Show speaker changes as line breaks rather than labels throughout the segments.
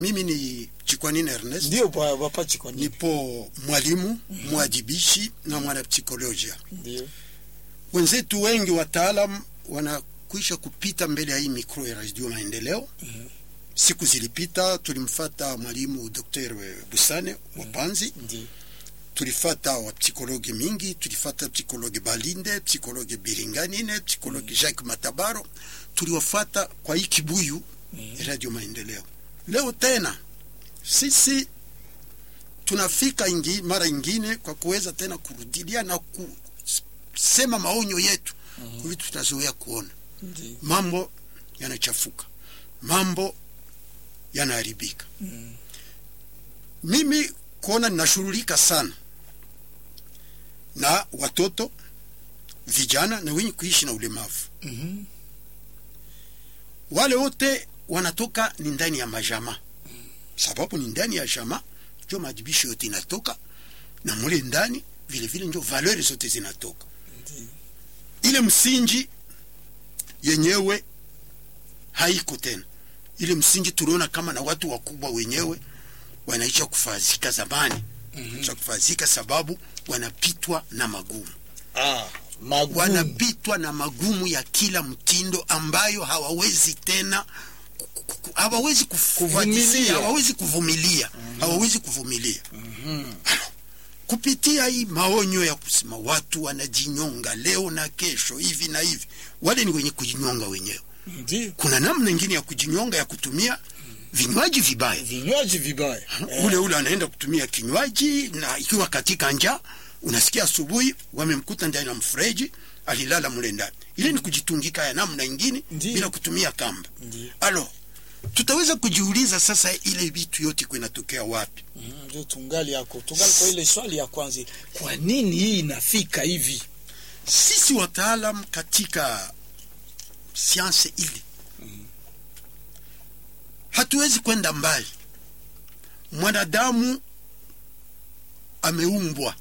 Mimi ni Chikwanini Ernest,
ndio pa- papa Chikwanini
nipo mwalimu mwajibishi na mwanapsikolojia.
ndio
Wenzetu wengi wataalam wanakwisha kupita mbele ya hii mikro ya Radio Maendeleo. Siku zilipita tulimfata mwalimu Dr. Busane wa Panzi,
ndio
tulifata wa psikologi mingi, tulifata psikologi Balinde, psikologi Biringanine, psikologi Jacques Matabaro, tuliwafata kwa hii kibuyu Radio Maendeleo. Leo tena sisi tunafika ingi, mara ingine kwa kuweza tena kurudilia na kusema maonyo yetu kwa vitu tutazoea kuona.
ndio
Mambo yanachafuka, mambo yanaharibika.
Mm.
Mimi kuona ninashughulika sana na watoto, vijana na wenye kuishi na ulemavu.
Mhm.
Wale wote wanatoka ni ndani ya majama, sababu ni ndani ya jama njo majibisho yote inatoka, na mule ndani vile vile njo valeri zote zinatoka.
Ndio.
Ile msingi yenyewe haiko tena. Ile msingi tuliona kama na watu wakubwa wenyewe wanaisha kufazika zamani, wanaisha kufazika sababu wanapitwa na magumu
ah magumu
wanapitwa na magumu ya kila mtindo ambayo hawawezi tena ku- ku- ku- hawawezi kufuatilia,
Kuvumilia.
hawawezi kuvumilia hawawezi kuvumilia kupitia hii maonyo ya kusema watu wanajinyonga leo na kesho hivi na hivi, wale ni wenye kujinyonga wenyewe.
ndio
Kuna namna ingine ya kujinyonga ya kutumia vinywaji vibaya
vinywaji vibaya
ule ule anaenda kutumia kinywaji na ikiwa katika njaa, unasikia asubuhi wamemkuta ndani ya mfereji alilala mule ndani. Ile ni kujitungika ya namna ingine
Ndiyo.
bila kutumia kamba.
Ndiyo.
Alo, tutaweza kujiuliza sasa, ile vitu yote inatokea wapi?
Mhm, ndio tungali yako tungali kwa ile swali ya kwanza kwa nini hii inafika hivi
Sisi wataalam katika sianse ile hatuwezi kwenda mbali. Mwanadamu ameumbwa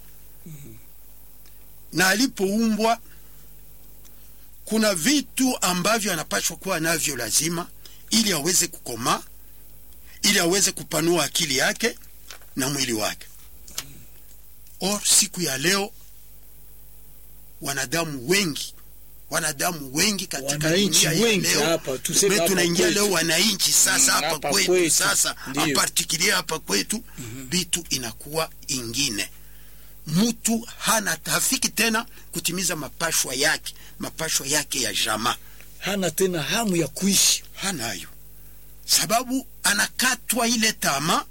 na alipoumbwa, kuna vitu ambavyo anapaswa kuwa navyo lazima, ili aweze kukomaa, ili aweze kupanua akili yake na mwili wake. Or siku ya leo wanadamu wengi wanadamu wengi katika
Wananchi
dunia ya
wengi
leo,
hapa, tuseme
me
hapa
tunaingia
kwetu.
leo wananchi sasa
Mm,
hapa
hapa
kwetu,
kwetu.
sasa
Ndiyo.
apartikilia hapa kwetu vitu inakuwa ingine mtu hana hafiki tena kutimiza mapashwa yake mapashwa yake ya jamaa
hana tena hamu ya kuishi
hanayo sababu anakatwa ile tama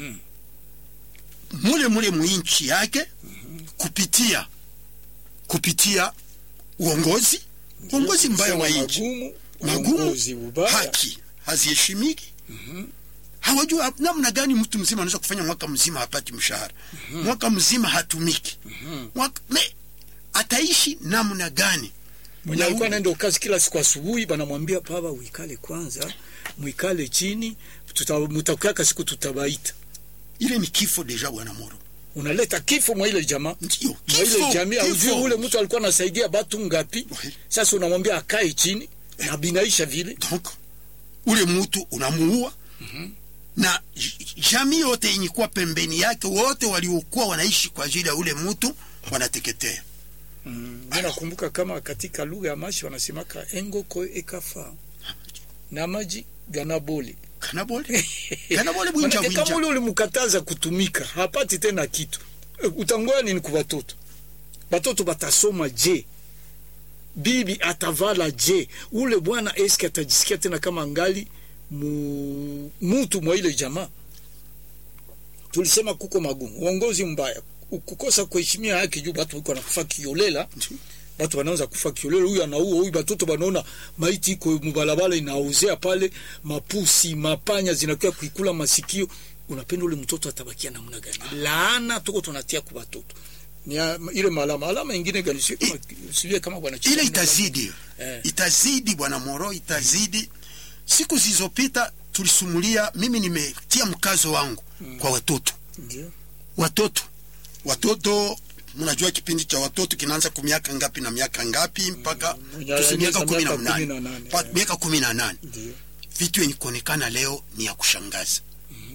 mule mule mwinchi yake kupitia kupitia uongozi uongozi mbaya wa nchi
magumu
magumu
uongozi ubaya
haki haziheshimiki hawajua namna gani mtu mzima anaweza kufanya mwaka mzima hapati mshahara mwaka mzima hatumiki mwaka, me, ataishi namna gani
mwenye
Na
alikuwa
u-
anaenda kazi kila siku asubuhi, banamwambia baba, uikale kwanza, mwikale chini, tuta- mutakuaka siku tutabaita.
ile ni kifo deja bwana moro
Unaleta kifo mwa ile jamaa
ndio
mwa ile
kifo,
jamii. Aujui
kifo.
ule mtu alikuwa anasaidia batu ngapi?
Oui.
Sasa unamwambia akae chini na binaisha vile.
donc ule mtu unamuua na j- jamii yote yenye kuwa pembeni yake wote waliokuwa wanaishi kwa ajili ya ule mtu wanateketea
Mimi nakumbuka kama katika lugha ya mashi wanasemaka engoko ekafa na maji ganaboli
kanabole kanabole bwinja
Manake kama
bwinja
ule ulimkataza kutumika hapati tena kitu E, utangoya nini kwa watoto batoto batasoma je bibi atavala je ule bwana eske atajisikia tena kama ngali mu, mutu mwa ile jamaa tulisema kuko magumu uongozi mbaya kukosa kuheshimia haki juu batu wiko wanakufa kiolela batu wanaanza kufa kiolela huyu anaua huyu batoto banaona maiti iko mubalabala inaozea pale mapusi mapanya zinakuwa kuikula masikio unapenda ule mtoto atabakia namna gani laana tuko tunatia kwa batoto ni ya- ile malama alama ingine gani sio kama sio kama bwana
ile
Chikanga-
itazidi
Eh.
itazidi bwana moro itazidi siku zilizopita tulisumulia mimi nimetia mkazo wangu kwa watoto
ndio
watoto watoto mnajua kipindi cha watoto kinaanza kwa miaka ngapi na miaka ngapi mpaka
Mwenye
tusi miaka
anaanza
kumi na
miaka kumi na
nane
nane,
Pa-
eh.
miaka kumi na nane
ndio
vitu yenye kuonekana leo ni ya kushangaza